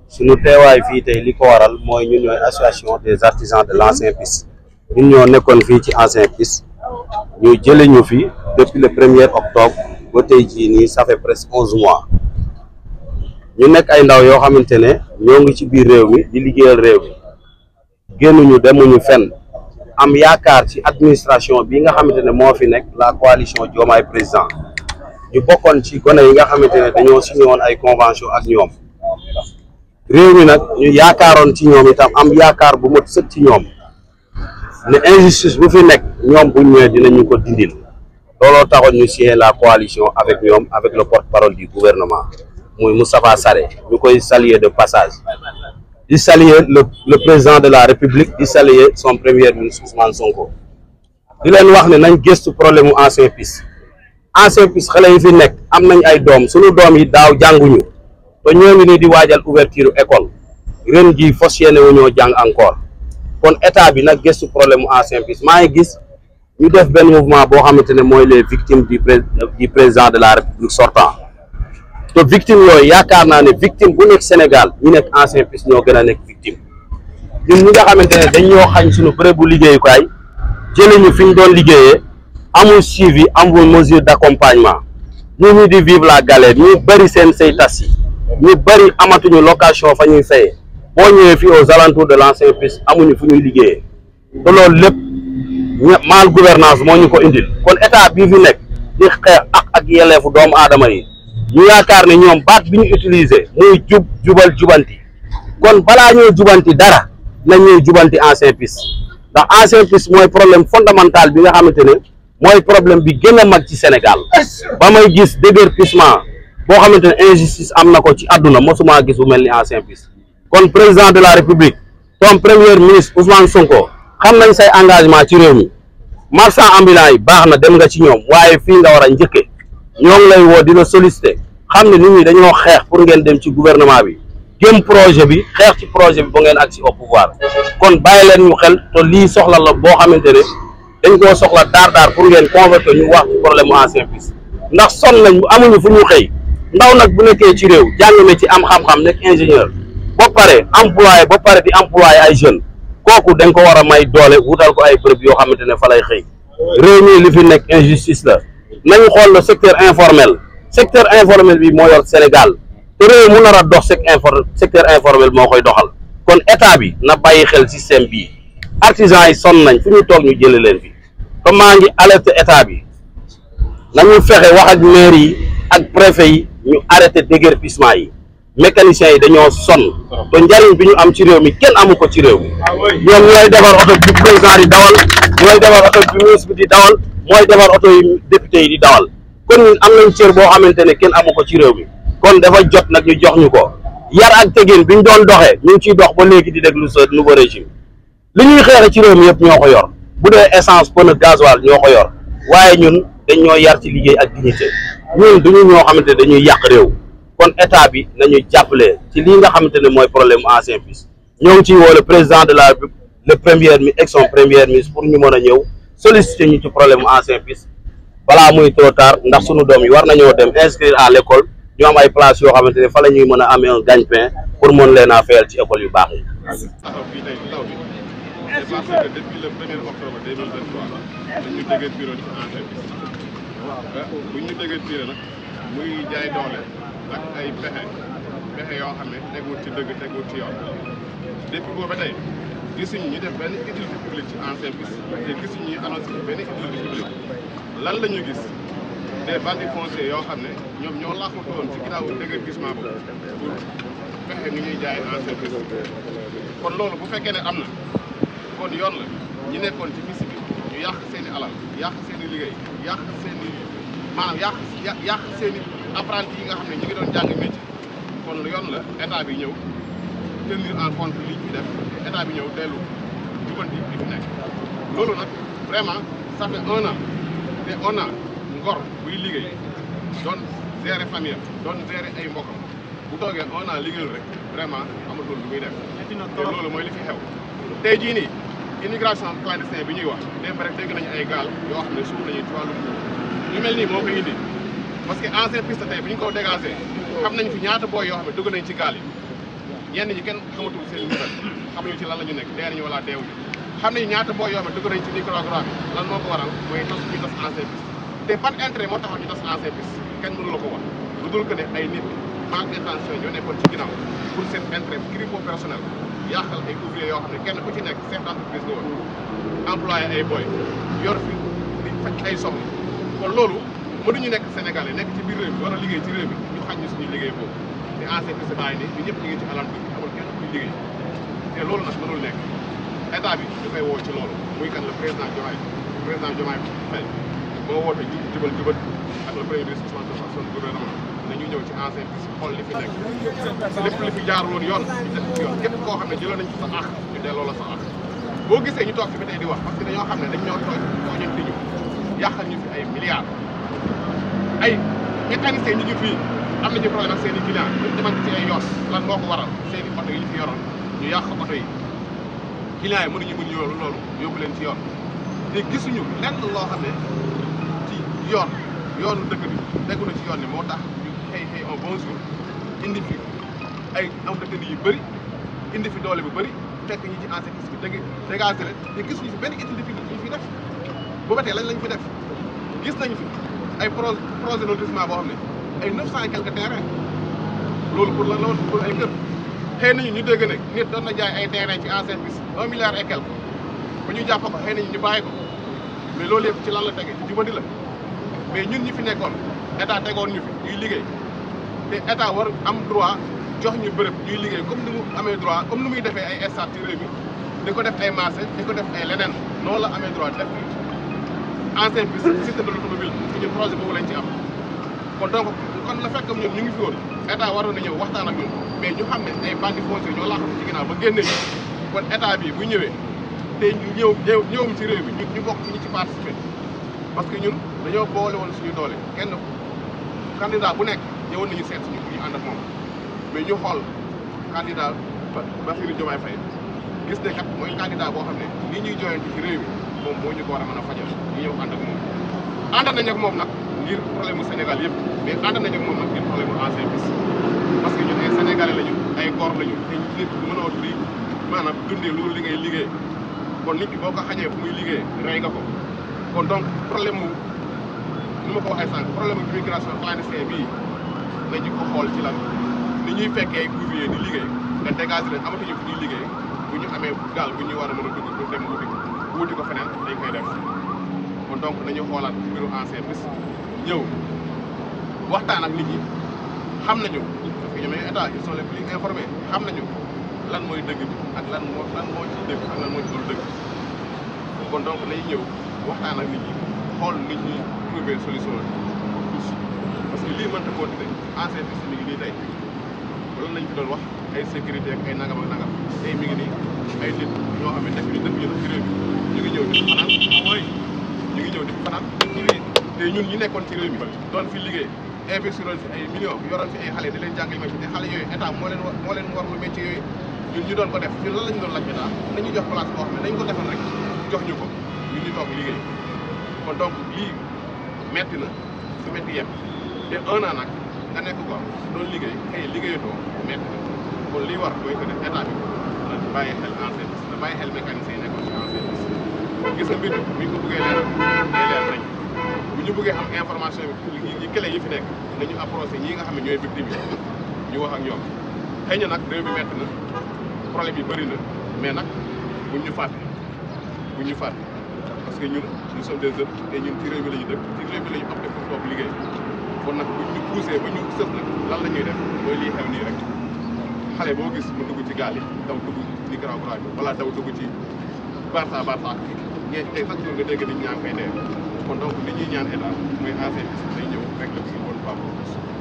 suñu teewaay fii tey li ko waral mooy ñun ñooy association des artisans de l'ancien PIS ñun ñoo nekkoon fii ci ancien PIS ñu jële ñu fi depuis le premier octobre ba tey jii nii ça fait presque onze mois ñu nekk ay ndaw yoo xamante ne ñoo ngi ci biir réew mi di liggéeyal réew mi génnuñu demuñu fenn am yaakaar ci administration bi nga xamante ne moo fi nekk la coalition Diomaye président ñu bokkoon ci gone yi nga xamante ne dañoo signé woon ay convention ak ñoom réew mi nag ñu yaakaaroon ci ñoom itam am yaakaar bu mat sëkk ci ñoom ne injustice bu fi nekk ñoom bu ñëwee dinañu ko dindil looloo taxoon ñu signé la coalition avec ñoom avec le porte-parole du gouvernement muy Moustapha Sarré ñu koy saluer de passage di saluer le le président de la république di saluer son premier ministre Ousmane Sonko di leen wax ne nañ gëstu problème mu ancien PIS ancien PIS xale yi fi nekk am nañ ay doom suñu doom yi daaw jànguñu te ñoo ngi nii di waajal ouverture école ren jii fas yéene wu ñoo jàng encore kon état bi nag gëstu problème mu ancien PIS maa ngi gis ñu def benn mouvement boo xamante ne mooy les victimes du pré du président de la république sortant te victime yooyu yaakaar naa ne victime bu nekk Sénégal ñu nekk ancien PIS ñoo gën a nekk victime ñun ñi nga xamante ne dañ ñoo xañ suñu bërëb bu liggéeyukaay jëlee ñu fi ñu doon liggéeyee amul suivi amul mesure d'accompagnement ñu ñu di vivre la galère ñu bëri seen say tas yi ñu bëri amatuñu location fa ñuy fayee boo ñëwee fii aux alentours de l'ancien PIS amuñu fu ñuy liggéeyee te loolu lépp mal gouvernance moo ñu ko indil kon état bii fi nekk di xeex ak ak yelleefu doomu aadama yi ñu yaakaar ne ñoom baat bi ñu utiliser muy jub jubal jubanti kon balaa ñoo jubanti dara nañ ñuy jubanti ancien PIS ndax ancien PIS mooy problème fondamental bi nga xamante ne mooy problème bi gën a mag ci Sénégal ba may gis déguerpissement boo xamante ne injustice am na ko ci àdduna mosuma gis bu mel ni ancien PIS kon président de la république ton premier ministre Ousmane Sonko xam nañ say engagement ci réew mi marchand ambulant yi baax na dem nga ci ñoom waaye fii nga war a njëkke ñoo ngi lay woo dina solliciter xam ne nit ñi dañoo xeex pour ngeen dem ci gouvernement bi gëm projet bi xeex ci projet bi ba ngeen agsi au pouvoir kon bàyyi leen ñu xel te lii soxla la boo xamante ne dañ koo soxla daar daar pour ngeen convoquer ñu wax ci problème mu ancien PIS ndax son nañ amuñu fu ñu xëy ndaw nag bu nekkee ci réew jàng na ci am xam-xam nekk ingénieur ba pare employé ba pare di employé ay jeunes kooku dañ ko war a may doole wutal ko ay bërëb yoo xamante ne fa lay xëy réew mi li fi nekk injustice la nañu xool le secteur informel secteur informel bi moo yor Sénégal te réew mu nar a dox sec infor secteur informel moo koy doxal kon état bi na bàyyi xel système bii artisans yi sonn nañ fu ñu toog ñu jële leen fi te maa ngi alerte état bi nañu fexe wax ak maire yi ak préfet yi ñu arrêté déguerpissement yi mécaniciens yi dañoo sonn te njariñ bi ñu am ci réew mi kenn amu ko ci réew mi ñoom ñooy defar oto bi président di dawal ñooy defar oto bi ministre bi di dawal mooy defar oto yi député yi di dawal kon ñun am nañ cër boo xamante ne kenn amu ko ci réew mi kon dafa jot nag ñu jox ñu ko yar ak tegin bi ñu doon doxee ñu ngi ciy dox ba léegi di déglu sa nouveau régime li ñuy xeexe ci réew mi yëpp ñoo ko yor bu dee essence pneu gasoil ñoo ko yor waaye ñun dañ ñoo yar ci liggéey ak dignité ñun duñu ñoo xamante ne dañuy yàq réew kon état bi nañu jàppale ci lii nga xamante ne mooy problème ancien PIS ñoo ngi ciy woo le président de la République le premier mi ak son premier ministre pour ñu mën a ñëw solliciter ñu ci problème ancien PIS balaa muy trop tard ndax sunu doom yi war nañoo dem inscrire à l'école ñu am ay places yoo xamante ne fa la ñuy mën a amee un gagne-pain pour mën leen a fayal ci école yu baax yi. taxaw fii tey taw bi c'est parce que depuis le premier octobre 2023 dañu déggee bureau ci ancien PIS bu ñu déggee bureau nag muy jaay doole ak ay pexe pexe yoo xam ne tegul ci dëgg tegul ci yoon depuis boobu ba tey gisuñu ñu def benn utilité publique ci ancien PIS te gisuñu ñu annoncé benn utilité publique lan la ñu gis des bandits fonciers yoo xam ne ñoom ñoo làqatu woon ci ginnaaw déguerpissement boobu pour fexe ni ñuy jaay ancien PIS kon loolu bu fekkee ne am na kon yoon la ñi nekkoon ci misi bi ñu yàq seen i alal yàq seen i liggéey yàq seen i maanaam yàq yàq seen i apprenti yi nga xam ne ñu ngi doon jàng métier kon yoon la état bi ñëw tenir en compte li ñu def état bi ñëw dellu jubanti li fi nekk loolu nag vraiment ça fait un an te on a ngor buy liggéey doon gérer famille am doon gérer ay mbokkam bu toogee un an liggéeyul rek vraiment amatul lu muy def te loolu mooy li fi xew tey jii nii immigration clandestine bi ñuy wax démb rek dégg nañu ay gaal yoo xam ne suuf nañu ci wàllum ñu mel nii moo koy indi parce que ancien piste tey bu ñu ko dégagé xam nañ fi ñaata booy yoo xam ne dugg nañ ci gaal yi ñenn ñi kenn xamatul seen nouvelle xamuñu ci lan la ñu nekk dee nañu wala deewuñu xam nañu ñaata boo yoo xam ne dugg nañ ci Nicaragua bi lan moo ko waral mooy tas ñu tas ancien piste te ban intérêt moo taxaw ñu tas ancien piste kenn mënu la ko wax lu dul que ne ay nit manque d'intention ñoo nekkoon ci ginnaaw pour seen intérêt gripo personnel yàqal ay ouvrier yoo xam ne kenn ku ci nekk chef d'entreprise nga woon employé ay boy yor fi di faj ay soxla kon loolu mënuñu nekk Sénégalais nekk ci biir réew mi war a liggéey ci réew mi ñu xañ ñu suñu liggéey boobu te ancien piste bàyyi ni ñu ñëpp ñu ngi ci alentour bi amul kenn kuy liggéey te loolu nag mënul nekk état bi ñu koy woo ci loolu muy kan le président Diomaye président Diomaye Faye moo woote jub jubal jubal ak le premier ministre Ousmane Sonko ak son gouvernement nañu ñëw ci ancien piste xool li fi nekk lépp li fi jaarul woon yoon ñu def ci yoon képp koo xam ne jëloon nañ ci sa àq ñu delloo la sa àq boo gisee ñu toog fi ba tey di wax parce que dañoo xam ne dañ ñoo tooñ tooñante ñu yàqal ñu fi ay milliards ay mécaniciens ñu ngi fii am nañu problème ak seen i clients ñu demante ci ay yoon lan moo ko waral seen i oto yi ñu fi yoroon ñu yàq oto yi clients yi mënuñu mën yoolu loolu yóbbu leen ci yoon te gisuñu lenn loo xam ne ci yoon yoonu dëkk bi tegu na ci yoon ni moo tax ñu xëy xëy un bon jour indi fi ay am dëkk yu bëri indi fi doole bu bëri fekk ñi ci ancien piste bi dégg dégagé leen te gisuñu fi benn utilité bi ñu fi def bu ba tey lañ lañ fi def gis nañ fi ay pro projet de lotissement boo xam ne ay neuf cent et quelques terrains loolu pour la loolu pour ay kër xëy nañu ñu dégg ne nit doon na jaay ay terrain ci ancien piste un milliard et quelque ba ñu jàpp ko xëy nañu ñu bàyyi ko mais loolu yëpp ci lan la tege ci jubadi la mais ñun ñi fi nekkoon état tegoon ñu fi ñuy liggéey te état war am droit jox ñu bërëb ñuy liggéey comme ni mu amee droit comme ni muy defee ay stade ci réew mi di ko def ay marché di ko def ay leneen noonu la amee droit def ancien piste système de l'automobile ci ñun projet boobu lañ ci am kon donc kon la fekk ñun ñu ngi fi woon état waroon na ñëw waxtaan ak ñun mais ñu xam ne ay bandits fonciers ñoo laaxatu ci ginnaaw ba génne ñu kon état bi bu ñëwee te ñu ñëw ñëw ñëwum ci réew mi ñu ñu bokk ci ñi ci participer parce que ñun dañoo boole woon suñu doole kenn candidat bu nekk ñëwoon nañu seet suñu pour ñu ànd ak moom mais ñu xool candidat ba Bassirou Diomaye Faye gis ne kat mooy candidat boo xam ne lii ñuy jooyanti ci réew mi moom moo ñu ko war a mën a fajal ñu ñëw ànd ak moom ànd nañ ak moom nag ngir problème mu Sénégal yëpp mais ànd nañ ak moom nag ngir problème mu ancien piste parce que ñun ay sénégalais lañu ay góor lañu te nit mënoo di maanaam dundee loolu li ngay liggéey kon nit ki boo ko xañee fu muy liggéey rey nga ko kon donc problème mu ni ma ko waxee sànq problème mu immigration clandestine bii nañu ko xool ci lan ni ñuy fekkee ouvrier di liggéey nga dégagé leen amatuñu fu ñuy liggéey bu ñu amee gaal bu ñuy war a mën a dugg pour dem wuti wuti ko feneen dañ koy def kon donc nañu xoolaat mbiru ancien piste ñëw waxtaan ak nit ñi xam nañu parce que ñoom ñooy état ils sont les plus informés xam nañu lan mooy dëgg bi ak lan moo lan moo ci dëgg ak lan moo ci dul dëgg kon donc nañu ñëw waxtaan ak nit ñi xool nit ñi trouver solution pour tous parce que lii mënta continuer ancien piste mi ngi nii tey loolu lañ fi doon wax ay sécurité ak ay nangam ak nangam tey mi ngi nii ay nit ñoo xam ne def ñu dëkk ñu ci réew mi ñu ngi ñëw di fi fanaan mooy ñu ngi ñëw di fi fanaan ci réew te ñun ñi nekkoon ci réew mi doon fi liggéey investiroon fi ay millions yoroon fi ay xale di leen jàngal métier te xale yooyu état moo leen moo leen warlu métier yooyu ñun ñu doon ko def ñun lan la ñu doon laaj état nañu jox place boo xam ne nañ ko defal rek jox ñu ko ñun ñu toog liggéey kon donc lii metti na su metti yem te un an nag nga nekk ko doon liggéey xëy liggéeyatoo metti na kon lii war mooy que ne état bi na bàyyi xel ancien piste na bàyyi xel mécanicien yi nekkoon ci ancien piste gis nga mbir mi bu ñu ko bëggee leer day leer nañ bu ñu bëggee am information bi yi clé yi fi nekk nañu approché ñii nga xam ne ñooy victime yi ñu wax ak ñoom xëy na nag réew mi metti na problème yi bëri na mais nag buñ ñu fàtte buñ ñu fàtte parce que ñun nous sommes des jeunes et ñun ci réew mi la ñu dëkk ci réew mi la ñu opté pour toog liggéey kon nag buñ ñu poussé ba ñu sëf nag lan la ñuy def mooy lii xew nii rek xale boo gis mu dugg ci gaal yi daw dugg Nicaragua bi wala daw dugg ci Barça Barça ñee tey chaque jour nga dégg nit ñaa ngi koy dee kon donc li ñuy ñaan état mooy ancien piste day ñëw rek la si bonne fois pour tous